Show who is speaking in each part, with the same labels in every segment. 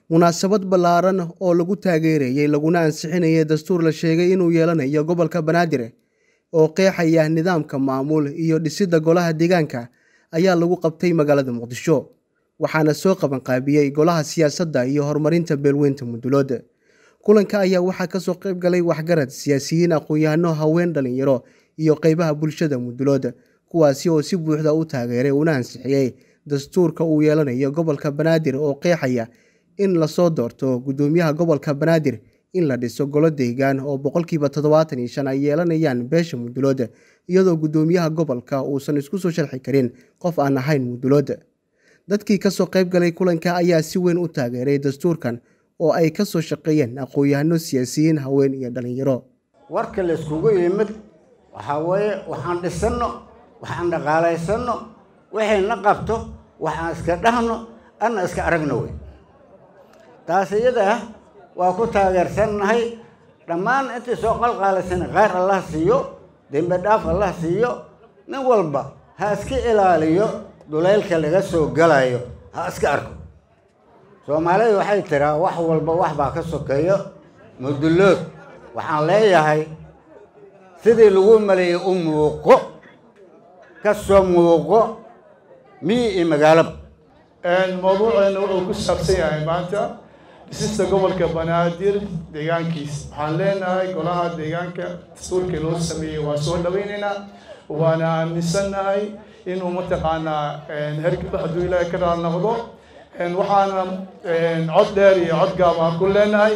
Speaker 1: munaasabad ballaaran oo lagu taageerayey laguna ansixinayay dastuur la sheegay inuu yeelanayo gobolka banaadir oo qeexaya nidaamka maamul iyo dhisidda golaha deegaanka ayaa lagu qabtay magaalada muqdisho waxaana soo qabanqaabiyey golaha siyaasadda iyo horumarinta beelweynta mudulood kulanka ayaa waxaa kasoo qayb galay waxgarad siyaasiyiin aqoon-yahano haween dhalinyaro iyo qeybaha bulshada mudulood kuwaasi oo si buuxda u taageeray una ansixiyey dastuurka uu yeelanayo gobolka banaadir oo qeexaya in lasoo doorto guddoomiyaha gobolka banaadir in la dhiso golo deegaan oo boqolkiiba toddobaatan iyo shan ay yeelanayaan beesha mudulood iyadoo guddoomiyaha gobolka uusan isku soo sharxi karin qof aan ahayn mudulood dadkii kasoo qayb galay kulanka ayaa si weyn u taageeray dastuurkan oo ay ka soo shaqeeyeen aqoon-yahano siyaasiyiin haween iyo dhalinyaro
Speaker 2: warka layskugu yimid waxaa weeye waxaan dhisanno waxaan dhaqaalaysanno waxayna qabto waxaan iska dhahno anna iska aragno wey taas iyada ah waa ku taageersannahay dhammaan intii soo qalqaalaysan khayr allah siiyo dembi dhaaf allah siiyo nin walba ha iska ilaaliyo duleylka laga soo galayo ha iska arko soomaalidu waxay tiraa wax walba wax baa ka sokeeyo mudullood waxaan leeyahay sidii lagu maleeyey u muuqo ka soo muuqo miyi iyo magaalaba
Speaker 3: mawduuceena wuxuu ku saabsan yahay maanta dhisista gobolka banaadir deegaankiis waxaan leenahay golaha deegaanka dastuurkii loo sameeyey waa soo dhaweynaynaa waana aaminsannahay inuu mataqaanaa hergaba hadduu ilaahay ka dhaal noqdo waxaana cod dheer iyo cod gaab aan ku leenahay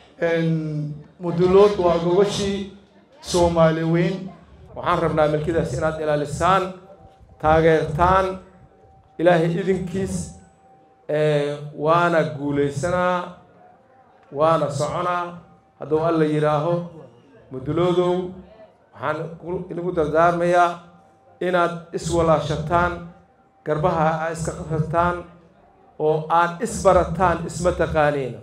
Speaker 3: mudulood waa gogashii soomaali weyn
Speaker 4: waxaan rabnaa milkidaas inaad ilaalisaan taageertaan ilaahay idinkiis waana guulaysanaa waana soconaa hadduu alla yidhaaho muduloodow waxaan inagu dardaarmayaa inaad iswalaashataan garbaha a iska qasataan oo aad isbarataan isma taqaaniina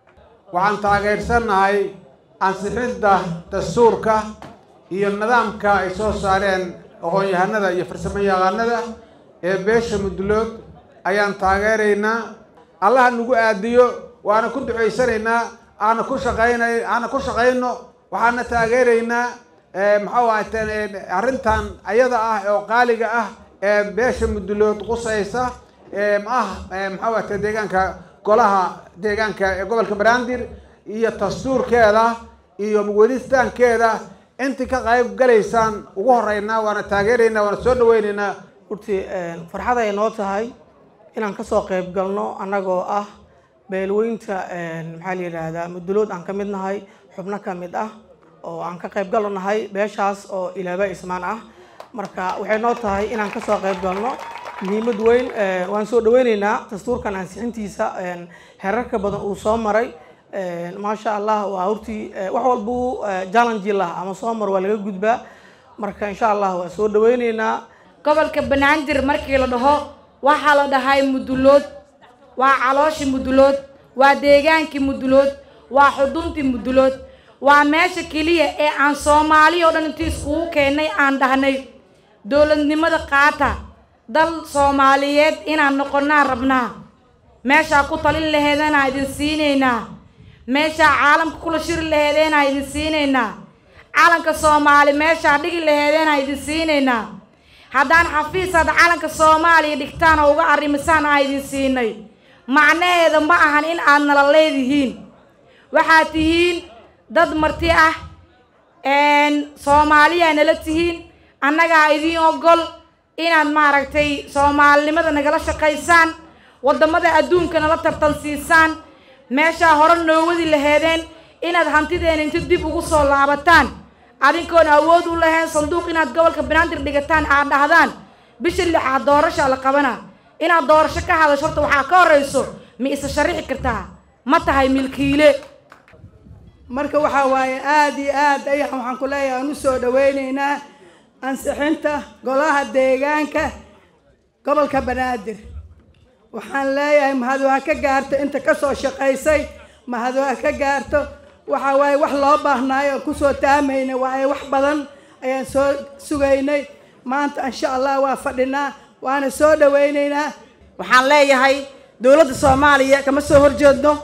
Speaker 5: waxaan taageersannahay ansixidda dastuurka iyo nidaamka ay soo saareen aqoon-yahanada iyo farsamo yaqaanada ee beesha mudulood ayaan taageeraynaa allaha nagu aadiyo waana ku ducaysanaynaa aana ku shaqaynay aana ku shaqayno waxaana taageeraynaa maxau ahate arrintan ayada ah oo qaaliga ah ee beesha mudulood qusaysa ah maxau ahate deegaanka golaha deegaanka ee gobolka banaadir iyo dastuurkeeda iyo wadistaankeeda intii ka qayb galaysaan ugu horeynaa waana taageeraynaa waana soo dhaweynaynaa
Speaker 6: urtii farxad ay noo tahay inaan kasoo qayb galno annagoo ah beelweynta maxaa la yidhaahdaa mudulood aan ka mid nahay xubno ka mid ah oo aan ka qayb galo nahay beeshaas oo ilaaba ismaan ah marka waxay noo tahay inaan kasoo qayb galno muhiimad weyn waan soo dhaweyneynaa dastuurkan ansixintiisa herarka badan uu soo maray maasha allah waa hortii wax walbuu challenge lah ama soo mar waa laga gudbaa marka insha allah waa soo dhaweyneynaa
Speaker 7: gobolka banaadir markii la dhaho waxaa la dhahay mudulood waa calooshii mudulood waa deegaankii mudulood waa xuduntii mudulood waa meesha keliya ee aan soomaali oo dhan intii iskugu keennay aan dhahnay dowladnimada qaata dal soomaaliyeed inaan noqonnaa rabnaa meeshaa ku talin laheedanaa idin siinaynaa meeshaa caalamka kula shiri laheedeenaa idin siinaynaa calanka soomaali meeshaa dhigi laheedeenaa idin siinaynaa haddaan xafiisaad calanka soomaaliya dhigtaan oo uga arrimisaan aa idin siinay macnaheeda ma ahan in aad nala leedihiin waxaad tihiin dad marti ah soomaaliyaa nala tihiin annagaa idiin ogol inaad maaragtay soomaalinimada nagala shaqaysaan waddamada adduunka nala tartansiisaan meeshaa hore noo wadi laheedeen inaad hantideena inta dib ugu soo laabataan adinkoon awood u lahayn sanduuq inaad gobolka banaadir dhigataan aad dhahdaan bisha lixaad doorashaa la qabana inaad doorasho ka hadasho horta waxaa ka horrayso ma isa sharixi kartaa ma tahay milkiile
Speaker 8: marka waxaa waaye aada iyo aad ayaan waxaan ku leeyahay aan u soo dhaweyneynaa ansixinta golaha deegaanka gobolka banaadir waxaan leeyahay mahad waa ka gaarto inta kasoo shaqaysay mahad waa ka gaarto waxa waaye wax loo baahnaayo aan kusoo taamaynay waaye wax badan ayaan soo sugaynay maanta insha allah waa fadhinaa waana soo dhawaynaynaa
Speaker 6: waxaan leeyahay dowladda soomaaliya kama soo horjeedno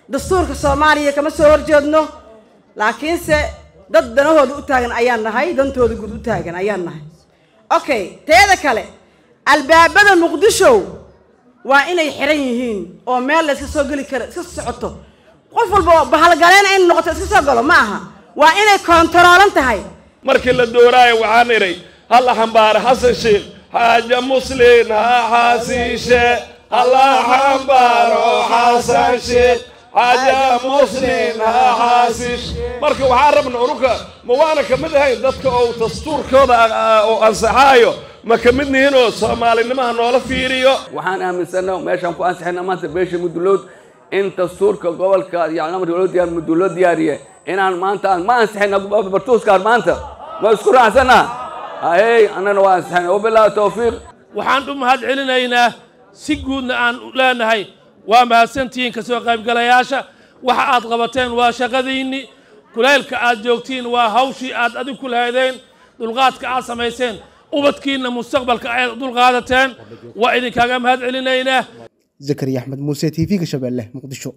Speaker 9: dastuurka soomaaliya kama soo horjeedno laakiinse dad danahooda u taagan ayaan nahay dantooda guud u taagan ayaan nahay okay teeda kale albaabada muqdisho waa inay xiran yihiin oo meel la iska soo geli kara iska socoto qof walba oo bahalgaleena in noqoto iska soo galo ma aha waa inay koontaroolan tahay
Speaker 4: markii la dooraayo waxaan idhay halla xambaara xasan sheekh xaaja muslin ha xaasiishe halla xambaaro xasan sheekh xaaja muslin ha xaasiish marka waxaan rabna unuka ma waana ka mid ahayn dadka oo dastuurkooda oo ansaxaayo ma ka mid nihinoo soomaalinimaha noola fiiriyo
Speaker 10: waxaan aaminsana meeshaan ku ansixina maanta beesha mudulood in dastuurka gobolka yani amarka loo diyaar muduloo diyaariye inaan maanta aan ma ansixina bartuuskaan maanta ma isku raacsana ahey annana waa ansixina wabilaahi tawfiiq
Speaker 11: waxaan u mahad celinaynaa si guudna aan leenahay waa mahadsantihiin ka soo qaybgalayaasha waxa aad qabateen waa shaqadiinni kulaylka aad joogtiin waa hawshii aad adig ku lahaydeen dulqaadka aad samayseen ubadkiinna mustaqbalka ayaad dulqaadateen waa idinkaaga mahad celinaynaa
Speaker 1: zakariya axmed muuse t v-ga shabeelle muqdisho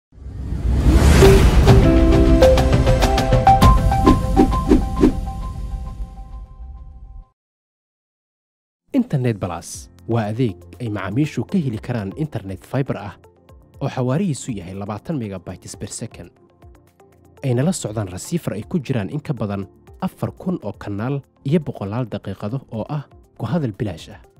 Speaker 12: internet balas waa adeeg ay macaamiishu ka heli karaan internet faibar ah oo xawaarihiisu yahay labaatan megabytes ber second ayna la socdaan rasiifar ay ku jiraan in ka badan afar kun oo kanaal iyo boqolaal daqiiqado oo ah ku hadal bilaash ah